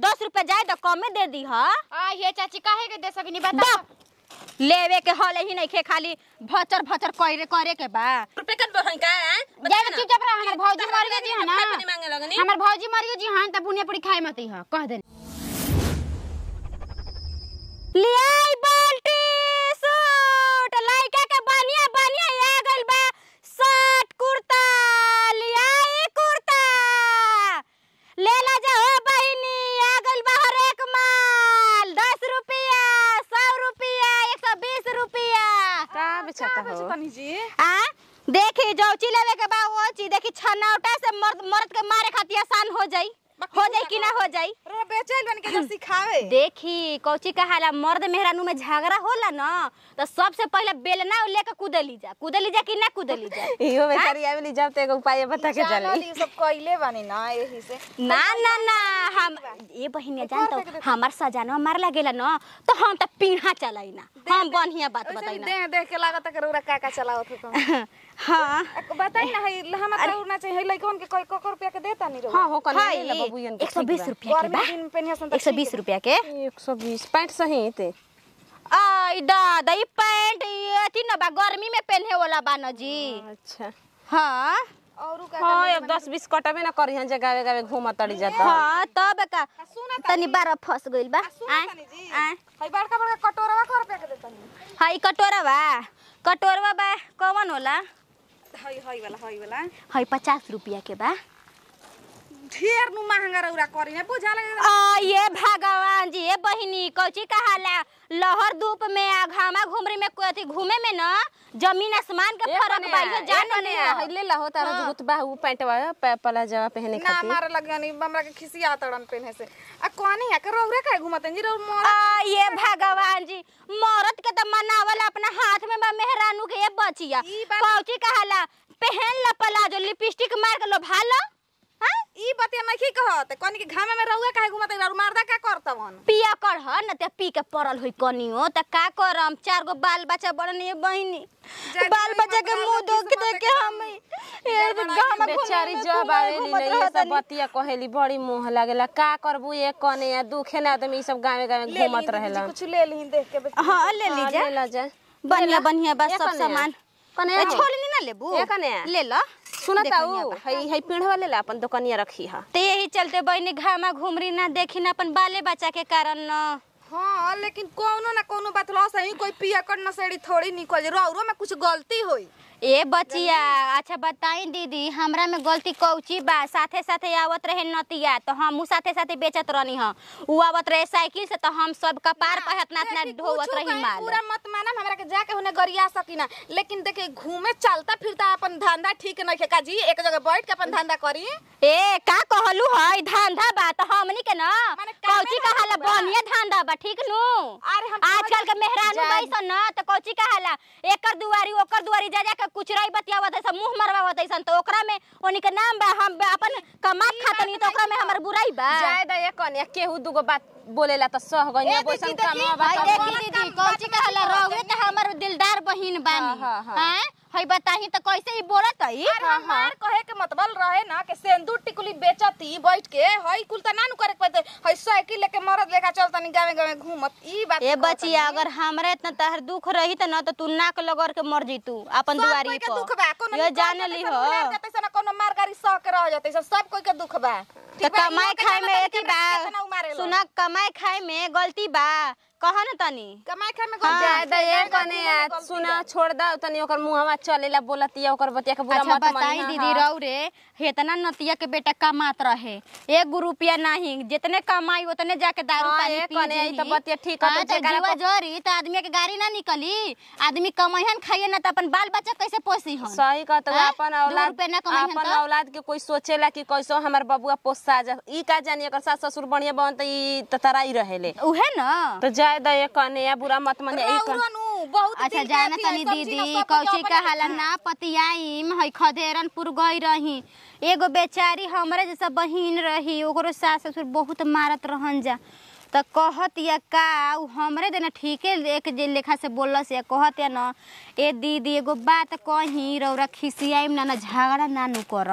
दस रुपया जाए तो कमे दे दी हा आ ये चाची काहे के दे सकिनी बता बा लेवे के हल ही नहीं खे खाली भचर भचर करे करे के बा रुपए कट बहन का हैं? जाए बताइए ना। चुपचाप रह हमर भौजी मर गए जी है ना खाए पानी मांगे लगनी हमर भौजी मर गए जी हां त बुनिया पूरी खाए मत ह कह दे लियाई बाल्टी सूट लइका के बढ़िया बढ़िया आ गइल बा शर्ट कुर्ता लियाई कुर्ता ले ला जा हो बहिनी आ गइल बा हर एक माल दस रुपया सौ रुपया एक सौ बीस रुपया का बेचाता हो तनी जी आ देखी जौची लेवे के बा वो चीज देखी छनौटा से मर्द मर्द के मारे खातिर आसान हो जाई हो जाई कि ना हो जाई रो बेचैल बन के जो सिखावे देखी कौची कहाला मर्द मेहरानू में झगड़ा होला ना तो सबसे पहले बेलना लेके कूदली जा कूदली जा कि ना कूदली जा इहो बेचारी आवेली जब तो एगो उपाय बता के जानल चली ई सब कइले बानी ना यही से ना ना ना हम ये बहिनिया जानतो हमार सजाना मार लागेला ना तो हम तो पीढ़ा चलाई ना हम बढ़िया बात बताई ना देख देख के लागत है कि रौरा का का चलावत हो तुम हाँ बताई ना हई हम त उड़ना चाहिए हई लइकन के कई ककर रुपया के देता नहीं रहो हां हो कने हाय ले बबुयन के एक सौ बीस रुपया के गर्मी बा दिन में पेनिया सन एक सौ बीस रुपया के 120 पैंट सही ते आई दादा ई पैंट ई अथी ना बा गर्मी में पहने वाला बा न जी अच्छा हाँ और का हां अब 10 20 कटबे ना करी हन जगह गावे घूम तड़ी जाता हाँ तब का सुना तनी बारह फंस गइल बा सुना आय, तनी जी आय। हई बड़का बड़का कटोरवा कर रुपया के देता नहीं हई कटोरा बा कटोरवा बा कौन होला हई हई वाला हई वाला हई पचास रुपया के बा ढेर नु महंगा रौरा करी ना बुझा लगे आ ये भगवान जी ये बहिनी कौची कहाला लहर धूप में आ घामा घुमरी में कोई घूमे में ना जमीन आसमान के फर्क बा ये जान जाने लियो ले ला हो तारा जो गुतबा उ पैंटवा पे पला जवा पहने ना खातिर मारे लगे नहीं हमरा के खिसिया तड़न पेने से आ कोनी है के रौरे का घुमत जी रौ मोर आ ये भगवान जी मौरत के तो मनावल अपना हाथ में बा मेहरानू के ये बचिया ई बात- कौची कहाला पहन ला पलाजो लिपस्टिक मार के लो भालो हाँ ई बतिया नहीं कहत कोनी के घामे में रौआ काहे घुमत रौ मारदा का करतवन पिया कर ह न ते पी के पड़ल होई कनियो त का करम चार गो बाल बच्चा बड़न ये बहिनी जाके बाल वही बच्चा के मतलब मुंह किस्मत देख देख के के हम ये गामा बेचारी जब आवेली नहीं ये सब बतिया कहेली बड़ी मोह लागेला का करबू ये कने या दुखे ना आदमी ई सब गावे गावे ले घूमत ली रहेला कुछ ले ली देख के बेच- हां ले हाँ, लीजिए ले ला जा बढ़िया बढ़िया बस ये सब कने सामान कने ए हो? छोड़नी ना लेबू ये कने है? ले लो सुनता देखो उ यहाँ पर। हई हई पीढ़वा ले ला अपन दुकानिया रखी हा ते यही चलते बहिनी घामा घुमरी ना देखी ना अपन बाले बच्चा के कारण न हाँ लेकिन कोनो ना कोनो बात लो सही कोई पिया कर नसेड़ी थोड़ी निकल रौरो में कुछ गलती होई ए बचिया अच्छा बताई दीदी हमरा में गलती कौची बा साथे साथे आवत रहे नतिया तो हमहू साथे साथे बेचत रहनी ह उ आवत रहे साइकिल से तो हम सब कपार पर इतना इतना देखी, ढोवत कुछो रही कहीं माल पूरा मत माना हमरा के जाके होने गरिया सकीना लेकिन देखे घूमे चलता फिरता अपन धंधा ठीक नहीं है काजी एक जगह बैठ के अपन धंधा करी ए का कहलू हई धंधा बा तो हमनी के ना माने कामे कौची ना कहाला बा। बढ़िया धंधा बा ठीक नु अरे हम आजकल के मेहरानू बैसन ना तो कौची कहाला एकर दुआरी ओकर दुआरी जा जा के कुछ रही बतियावत है मुंह मरवावत है तो ओकरा में ओनी के नाम बा हम बा अपन कमात खातनी तो ओकरा में हमर बुराई बा जाय दा ये कने केहू दुगो बात बोलेला त सह गइनी ए बोसन दीदी, कामवा भाई बात देखी दीदी कौची कहला रहुए त हमर दिलदार बहिन बानी हाँ, हाँ, हैं हई बताही त कैसे ही बोलत हई अरे हमार कहे के मतलब रहे ना कि सेंदूर टिकुली बेचती बैठ के हई कुल त ना नु करे के पड़ते हई साइकिल लेके मरद लेके चलतनी गावे गावे घूमत ई बात ए कहतनी। बचिया अगर हमरा इतना तहर दुख रही त न त तू नाक लगड़ के मर जइतू अपन सब दुआरी कोई के दुख पर बा कोनो ये निकल जान जाते ली सन, हो उलार जाते सन, कोनो मार गाड़ी सह के रह जाते सन, सब कोई के दुख बा त ठीक बा, कमाए इहो के खाए जाना में तनी एथी केतना- बा केतना उमारेला। सुना कमाए खाए में गलती बा कह न तनी कमाए खाए में हाँ, जाय दा ये गलती बा, कने घूमे में आ गलती सुना बा। छोड़ दा तनी ओकर मुहवा चलेला बोलतिया ओकर बतिया के बुरा अच्छा मत बताई मानी दीदी रौ रे हेतना नतिया के बेटा कमात रहे एक रुपया नहीं जितने कमाई उतने जाके दारू हाँ, पानी ए पी कने, ई जेही। तो बतिया ठीक है, तो हाँ, तो जेकरा जीवा को- जोरी तो आदमी के गाड़ी ना निकली आदमी कमाइहन खाइए ना तो अपन बाल बच्चा कैसे पोसी हन सही कहत हैं? अपन दू औलाद रुपया ना कमाइहन अपन तो? औलाद के कोई सोचेला कि कैसो हमर बबुआ पोसा जा ई का जानी अगर सास ससुर बढ़िया बन त ई त तराई रहेले उहे ना तो जाय दा ये कने या बुरा मत मानी ई कने रौरो नु, बहुत अच्छा दिल जाना रहती है, तनी सब चीज दीदी ना सब कौची कोई का अपने हाला ना पतियाईम हई खदेरनपुर गई रही एगो बेचारी हमरे जैसा बहिन रही ओकरो सास ससुर बहुत मारत रहन जा त कहत या का उ हमरे देना ठीके एक जे लेखा से बोलस या कहत या न ए दीदी एगो बात कही रौरा खिसियाईम ना ना झगड़ा ना नु करम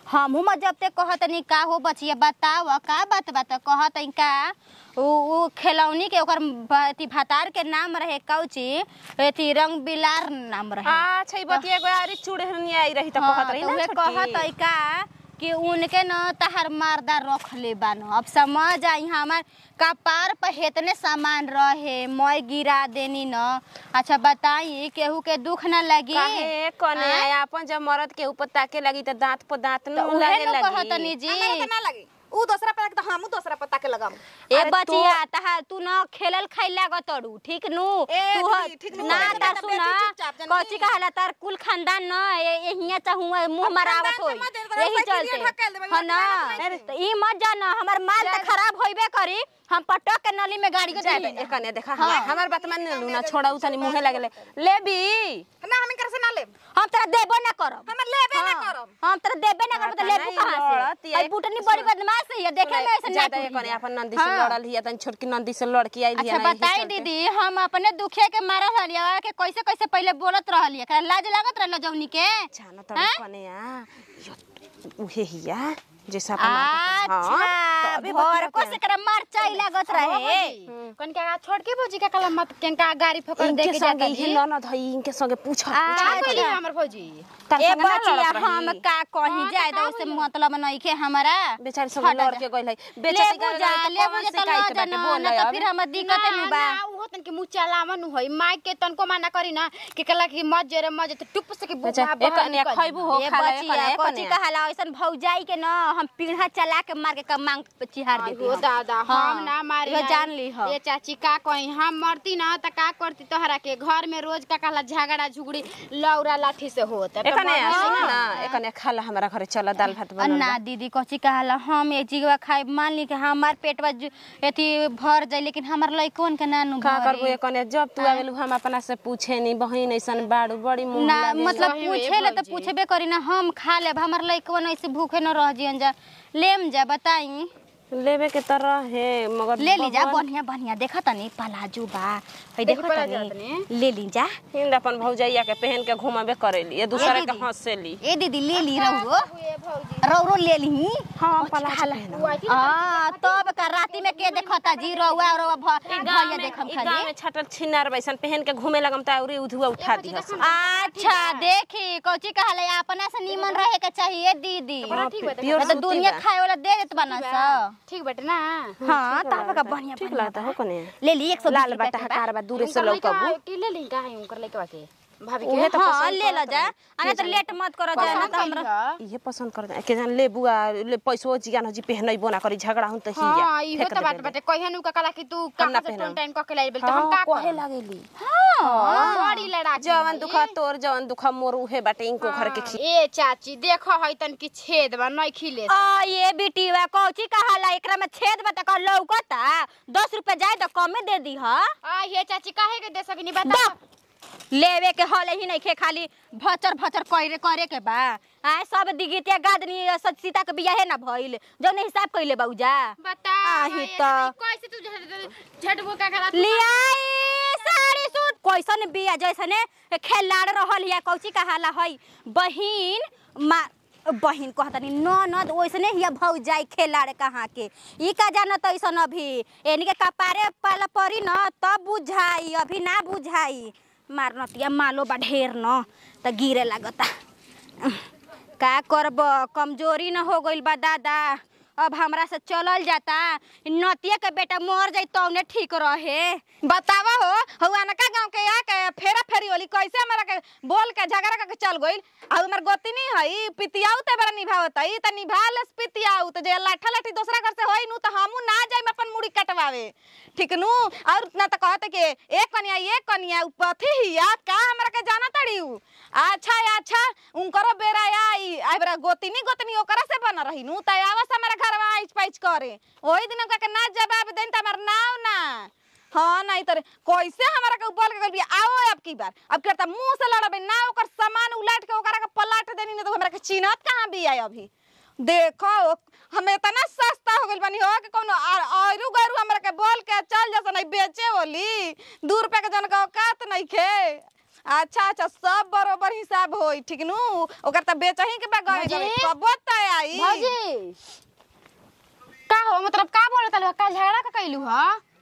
हमहू में जब ते कहतनी का हो बचिया बताव का बात बात कहतनी का उ उ खिलौनी के ओकर ब- अथी भातार के नाम रहे कौची अथी रंग बिलार नाम रहे अच्छा ई बतिया एगो आरी चुड़हनी आई रही त हाँ, कहत रही तो ना उहे छोटकी। कहत है का कि उनके न तहर मारदा रख ले बान अब समझ आई हमार कपार पर हेतने सामान रहे मैं गिरा देनी न अच्छा बताई केहू के दुख न लगी काहे कने आय? अपन जब मरद के ऊपर ताके लगी त दांत पर दांत तो न उहे लागे न कहतनी लगी जी हमरा के ना लगी ऊ दूसरा पे त हमू दूसरा पता के लगाम ए अरे बचिया तहार तू न खेलल खाई लागत अड़ू ठीक नु ए तू ह- दीदी, ठीक नु ना करे, तार बेटा, सुन बेटी चुपचाप जानी। कौची कहला तार कुल खानदान न यहिया चाहू मुंह मरावत खानदान होई से मत देर यही करो, साइकिल चलते ये ढकेल देबे, ह ना यहाँ पे तो ई मत जाना हमर माल त खराब होइबे करी हम पटक के नली में गाड़ी को जाए दे ए कने देखा हमार बात मान लू ना छोड़ा उ तनी मुंहे लागले लेबी ना हम कर से ना लेब हम तोरा देबो ना करब हम लेबे ना हाँ, करब हम तोरा देबे ना करब त पता लेबू नहीं, कहां लड़त से या- आई बुटनी बड़ी बदमाश है ये देखे में ऐसे ज्यादा ना ए कने अपन नंदी से हाँ। लड़ल हिया तनी छोटकी नंदी से लड़की आई अच्छा बताई दीदी हम अपने दुखे के मारल रहलिया के कैसे कैसे पहले बोलत रहलिया एकरा लाज लागत रहल जौनी के जाना त हैं? कने आ यो उहे हिया जैसा अपन मारता था। हाँ, अच्छा तबे भोर बतिया को के। से करा मरचाई लागत रहे कनका छोड़ के भौजी का कलम मत कनका गाड़ी फकर दे इनके के संगे जाता ही जी ननद हई इनके संगे पूछ अच्छा हमर भौजी तार ए संगे ना बचिया लड़त रही। हम का कहीं जाए दो से मतलब नहीं के हमारा बेचारी संगे हटा लड़ जा। के गइल है ले बेचारी के बुझा ले बुझा त न जाना ना त फिर हम दिक्कत नु बा उहो तन के मुंह चलावन होई माइक के तन को माना करी ना कि कला कि मत जरे मत जरे टुप से के अच्छा, बुबा एक कन्या खइबू हो ए खा ले बचिया कोची कहाला ऐसन भौजाई के न हम पीढ़ा चला के मार के क मांग पे चिहार देती हो हम। दादा हाँ, हम ना मारी इहो ना। जान ली हो ये चाची का कही हम मरती ना त का करती तोहरा के घर में रोज का कहला झगड़ा झुगड़ी लौरा लाठी से होत त एकने मर- सुन ना एकने खाला हमरा घरे चल दाल भात बनल ना दीदी कची कहाला हम एक चीज खाए मान ली कि हमार पेटवा जु- एथी भर जाए लेकिन हमार लइकन के नानु का करबू एकने जब तू आवेलू हम अपना से पूछे नी बहिन ऐसन बाड़ू बड़ी मुंह ना लागे मतलब वही पूछे ले तो भौजी। पूछबे करी ना हम खा लेब हमार लइकवन ऐसे भूखे न रह जियन जा लेम जा बताई लेवे के तरह है मगर ले ली जा भगवान- बढ़िया बढ़िया देखा तनी पलाजू बा है देखी देखा पलाजू तनी ले ली जा हिंद अपन भौजैया के पहन के घुमाबे करेली ये दूसरे के दीदी। हंसेली ए दीदी ले ली रहुओ रौरो ले ली हां पलाज पहन हां तब का राती में के देखता जी रहुआ और भैया देखम ई गांव खाली में छटल छिनार बैसन पहन के घूमे लगम त औरी उधुआ उठा दी हसन अच्छा देखी कोची कहले अपना से नीमन रहे के चाहिए दीदी हाँ, ठीक बा, प्योर तो सूती दुनिया बा। खाए वाला दे देत बना सा ठीक बटे ना हाँ तब का बढ़िया ठीक बढ़िया लगता हो कने ले ली 120 लाल रुपया बटा के बा। हकार बा दूरे से उनकर लइका लौकबू के ले ली का है उनकर लइका के भाभी उहे के तो हाँ पसंद ले लो करत जा रही। अने तो लेट मत करो जा ना तो हमरा ये पसंद कर के जान ले बुआ ले पैसो जियान जी पहनई बोना करी झगड़ा हुन त ही हां इहो त बात बाटे कहिया नु कला कि तू हम ना कहां से पहनम। टोन टाइम क के लाई बेल त हम का कहे कहे लागेली बड़ी लड़ा जवन दुखा तोर जवन दुखा मोर उहे बाटे इनको घर के खी ए चाची देखो है तन की छेद बा नहीं खिले आ ये बिटिवा कौची कहाला एकरा में छेद बता का लौकता दस रुपया जाए तो कमे दे दी हा आ ये चाची काहे के दे सकिनी बता लेवे के हले ही नहीं खे खाली भचर भचर करे करे के बा आए सब दिगितिया गादनी सच सीता के बियाह है ना भइल जौन हिसाब कइले बाऊजा बता आही त। कैसे तू झट झटबो का करा लियाई साड़ी सूट कैसन बिया जैसने खेलाड़ रहल या कौची कहाला हई बहिन मा बहिन कहतनी ननद ओइसने हिया भौ जाई खेलाड़ कहाँ के ई का जानत ऐसन अभी एनी के कपारे पाला परी न तब बुझाई अभी ना बुझाई मारनतिया मालो बा ढेर न त गिरे लागता का करब कमजोरी न हो गइल बा दादा अब हमरा से चलल जाता नतिया के बेटा मर जाई तौने ठीक रहे बतावा हो हवा नका गांव के आके फेरा फेरी होली कैसे हमरा के बोल के झगड़ा करके चल गइल आ हमर गोतिनी हई पितियाऊ ते बड़ा निभावत हई त निभालेस पितियाऊ त जे लाठा लाठी दूसरा घर से होई नु त हमू ना जाइम अपन मुड़ी कटवावे ठीक नु और ना त कहत के एक कनिया एक कनिया उ पथी हिया का हमरा के जाना तड़ी उ अच्छा अच्छा उनकरो बेरा आई आई बेरा गोतिनी गोतनी ओकरा से बन रही नु त आवस हमरा घरवा आइच पाइच करे ओही दिन का के ना जवाब देन त हमर नाव ना हाँ नहीं तर कैसे हमारा के बोल के गइल बिया आओ अब की बार अब करता मुंह से लड़बे ना ओकर सामान उलट के ओकरा के पलट देनी ना तो हमरा के चिन्हत कहाँ बिया अभी देखो हमें इतना सस्ता हो गइल बानी हो कि कोनो आयरु गैरु हमरा के बोल के चल जैसे नहीं बेचे बोली दू रुपया के जन का औकात नहीं खे अच्छा अच्छा सब बरोबर हिसाब होई ठीक नु ओकर त बेचही के बा गए भौजी? गए कबो त आई भौजी का हो मतलब का बोलत हलो का झगड़ा का कैलू ह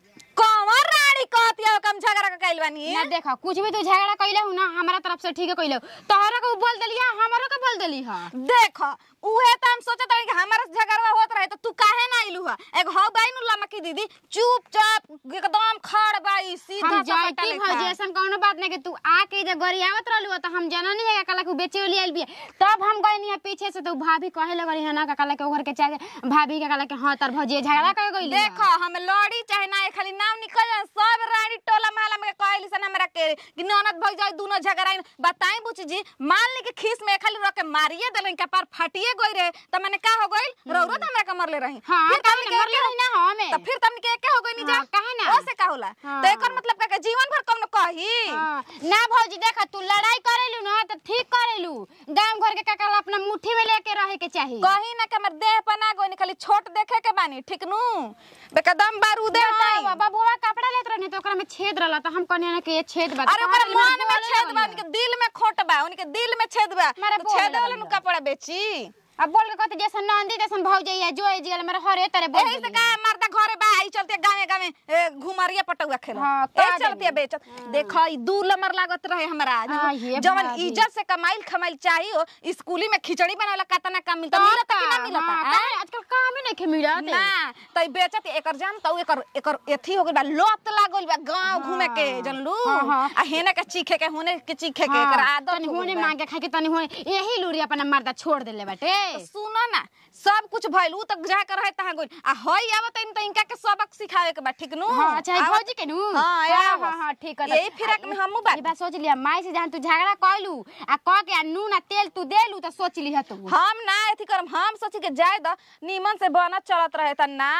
कौन रानी कहती है कम झगड़ा का कैल बानी ना देखा कुछ भी तू झगड़ा कैले हु ना हमारा तरफ से ठीक है कैले तोहरा के बोल देली है हमरो के बोल देली है देख उहे त हम सोचत रही कि हमारा से झगड़वा होत रहे तो तू काहे ना आइलू है एक हो बाई नु लमकी दीदी चुपचाप एकदम खड़ बाई सीधा हम सपाटा जाती लेखा। भौजी ऐसा कोनो बात नहीं कि तू आके जब गरियावत रहलू तो हम जाना नहीं है कला के बेचे वाली आइल बिया तब हम गए नहीं पीछे से तो भाभी कहे लगली है ना का कला के ओघर के चाहे भाभी के कला के हां तर भौजी झगड़ा कर गइली है। देखो हम लड़ी चाहे ना खाली नाम निकल जाए सब रानी टोला महला में कहली सन हमरा के कि ननद भई जाए दोनों झगड़ा बताई बुची जी मान ली कि खीस में खाली रख के मारिए देलन के पार फटिए गई रहे त मैंने का हो गइल रौरो त हमरा के मरले रही हाँ, फिर काहे हमनी ना, के मरले रही ना हमें। त फिर तमनी के एके हो गई नी जा हाँ, काहे ना? ओसे का होला हाँ। त एकर मतलब का के जीवन भर कम न कही हाँ, ना भौजी देखा तू लड़ाई करेलू ना तो ठीक करेलू गांव घर के काका अपना मुट्ठी में लेके रहे के चाहिए कहीं ना के हमर देह पना गई खाली छोट देखे के बानी ठीक नु बेकदम बारूदे हटाई बाबा बुआ कपड़ा लेत रहनी तो ओकरा में छेद रहला तो हम कहने ना कि ये छेद बा अरे ओकरा मन में छेद बा उनके दिल में खोट बा उनके दिल में छेद बा मारे तो बोले छेद वाला लगल नु बा। कपड़ा बेची अब बोल के कहते जैसन नंदी जैसन भौजी है जो जिगल मेरे हरे तरह बोल एही से का मर्दा घरे बा आई चलते गावे गावे ए, घुमरिया पटुआ खेल हाँ, ए का चलते बेच देखो ई दू लमर लागत रहे हमरा हाँ, ये जवन भाभी। इज्जत से कमाइल खमाइल चाहिए स्कूली में खिचड़ी बनावला कतना काम मिलता मिलता कि ना मिलता आँ? आजकल काम ही नहीं के मिलत ना त बेचत एकर जान त एकर एकर एथी हो गइल बा लत लागल बा गांव घूमे के जनलू हाँ, हाँ। आ हेने के चीखे के होने के चीखे के एकर हाँ, आदत तनी हो होने गइल बा। मांगे खाए के तनी होने यही लूरी अपना मर्दा छोड़ देले बाटे सुनो ना सब कुछ भइल उ तक जा कर रहे तहां गइल आ हई आवत इन त इनका के सबक सिखावे के बा ठीक नु हाँ अच्छा आवत- भौजी के नु हाँ, हाँ आवत। हाँ हाँ ठीक है यही फिराक में हमहू बात ई बात सोच लिया माई से जहां तू झगड़ा कइलू आ कह के आ नून आ तेल तू देलू त सोच लिह तू हम ना एथी करम हम सोची के जाए द नीमन से बनत चलत रहे त ना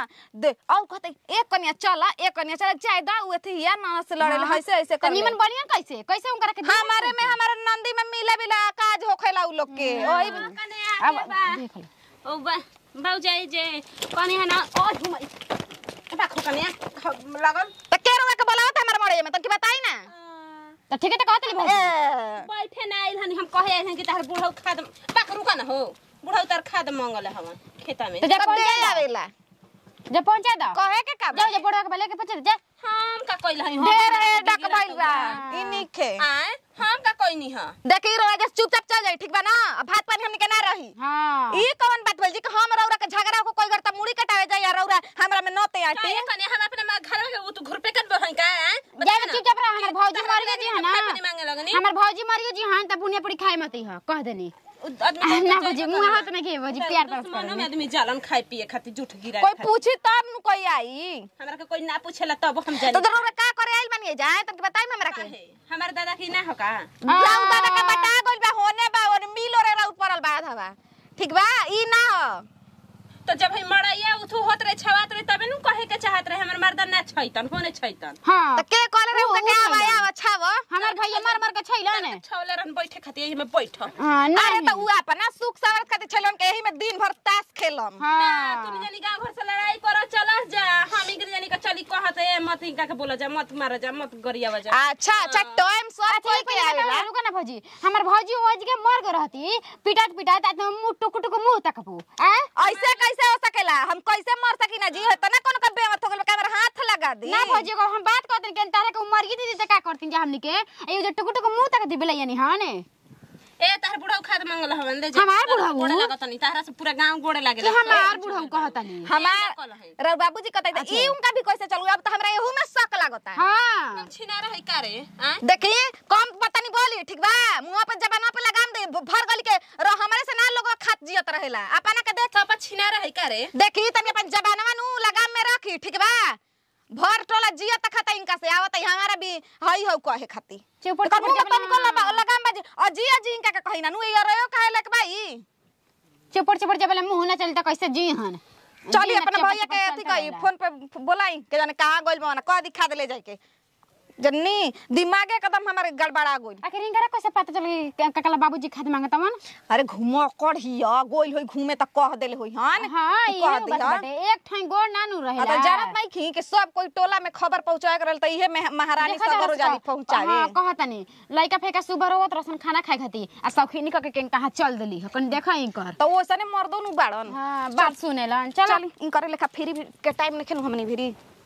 दे औ कहते एक कनिया चला एक कनिया चला जाए द उ एथी या ना से लड़े हाँ। ऐसे ऐसे त कर निमन बढ़िया कैसे कैसे उनकरा के दिमाग हमारे में हमारे नंदी में मिला बिला काज होखेला उ लोग के ओही अब देख ले ओ बा भौजाई जे कनी है ना ओ झुमई बाखो कनिया लगल त के रोवा के बोलावत हमर मरे में त की बताई ना त ठीक है त कहत भौजी ए, बैठे ना आइल हनी हम कहे आइल हन कि तार बुढ़ऊ खाद बाक रुका ना हो बुढ़ऊ तार खाद मंगल हवन खेता में तो जा तब पहुंचा दे दो आवेला जब पहुंचा दो कहे के का बा? जाओ जा बड़वा के बले के पहुंचा जा हम का कइल हई ढेर है डक भइल बा ई निखे आए हम का कइनी ह देखी रोवा के चुपचाप चल जाई ठीक बा ना अब भात पानी हमनी के ना रही हां ई कौन बात बोल जी कि हम रौरा के झगड़ा को कोई करता मुड़ी कटावे जाई या रौरा हमरा में नोते आटी काहे कने हम अपने मा- घर में उ तू घर पे कन बहन का हैं? जा बता ना। चुपचाप रह हमर भौजी मर गई जी है ना खाए पानी मांगे लगनी हमर भौजी मर गई जी हां त बुनिया पड़ी खाए मत ह कह देनी उ आदमी ना भौजी मुंह हाथ में के भौजी प्यार तरफ दुश्मनों में कर आदमी जालन खाए पिए खातिर झूठ गिरा कोई पूछी तब नु कोई आई हमरा के कोई ना पूछेला तब हम तो जानी रौरा का करे आइल बनिए जाए तब बताई हमरा के काहे? हमार दादा की ना हो का जाऊ दादा के बटा गइल बा होने बा और मिलो रे राउत पड़ल बा हवा ठीक बा ई ना हो तो जब हम मड़ैया उठू होत रहे छवात रहे तबे नु कहे के चाहत रहे हमर मर्दा ना छैतन होने छैतन हां त के कहले रे उ- उ उ का छैला। आवा आवा छाव हमर भैया मर मर के छैला ने छौले रहन बैठे खातिर एही में बैठ हां अरे नहीं त उ अपना सुख सवरत खातिर छलन के एही में दिन भर ताश खेलम हां तुम जानी गांव घर से लड़ाई करो चलस जा हम इधर जानी का चली कहत ए मत इनका के बोला जा मत मारा जा मत गरियावा जा अच्छा अच्छा टाइम सब कोई के आवेला रुका ना भौजी हमर भौजी ओज के मर गए रहती पिटात पिटात आ मुंह टुक टुक मुंह तकबू आ ऐसे कैसे हो सकेला हम कैसे मर सकी ना जी त ना कोनो का बेमत हो गेल कैमरा हाथ लगा दी ना भौजी को हम बात करते कि तारे को मर गई थी त का करती जा हमनी के ए जो टुक टुक मुंह तक दिबले यानी हां ने ए तार बुढ़ऊ खाद मंगल हवन ले जा हमार बुढ़ऊ? गोड़े लागत नहीं तारा से पूरा गांव गोड़े कि लागेला हमार बुढ़ऊ कहतनी हमार रे बाबूजी कहते थे ई उनका भी कैसे चलू अब तो हमरा एहू में शक लागता हां छिना रहे का रे आ देखी कम पता नहीं बोली ठीक बा मुंह पे जबाना पे लगाम दे भर गली के र हमरे से ना लोग खात जियत रहेला अपना के देख सब छिना रहे का रे देखी तनी अपन जबानवा नु लगाम में रखी ठीक बा भर टोला जियत खाता इनका से आवत है हमारा भी हई हो कहे खाती चुप तो मुंह तन को लगा लगाम बाजी अजिया जी इनका के कही ना नु ये रयो काहे लक भाई चुपड़ चुपड़ जब मुंह ना चलता कैसे जी हन चली जी ना अपना चुपड़ भैया चुपड़ के चलता अथी कही रहेला। फोन पे बोलाई के जाने कहाँ गइल बा ना कह दिखा देले जाके जन्नी दिमागे एकदम हमारे गड़बड़ा गइल आखिर इनकरा कैसे पता चली कि ककला बाबूजी खाद मांगता मन अरे घूमो कढ़िया गोइल होई घूमे त कह देले होई हन हाँ तू ये कह बात दिहा। बाटे एक ठाई गोड़ नानू आ रहेला त जानत नहीं खी कि सब कोई टोला में खबर पहुंचाए करल त इहे में महारानी देखा सगरो जारस जाली का- पहुंचावे हाँ कहतनी लइका फेका सुबर होत रसन खाना खाए खाती आ सौखीनी क के कहाँ चल देली ह कन देखा इनकर त ओसने मर्दो नु बाड़न हाँ बात सुनेला चल चल इन करे लेखा फ्री के टाइम नहीं खेनु हमनी भिरी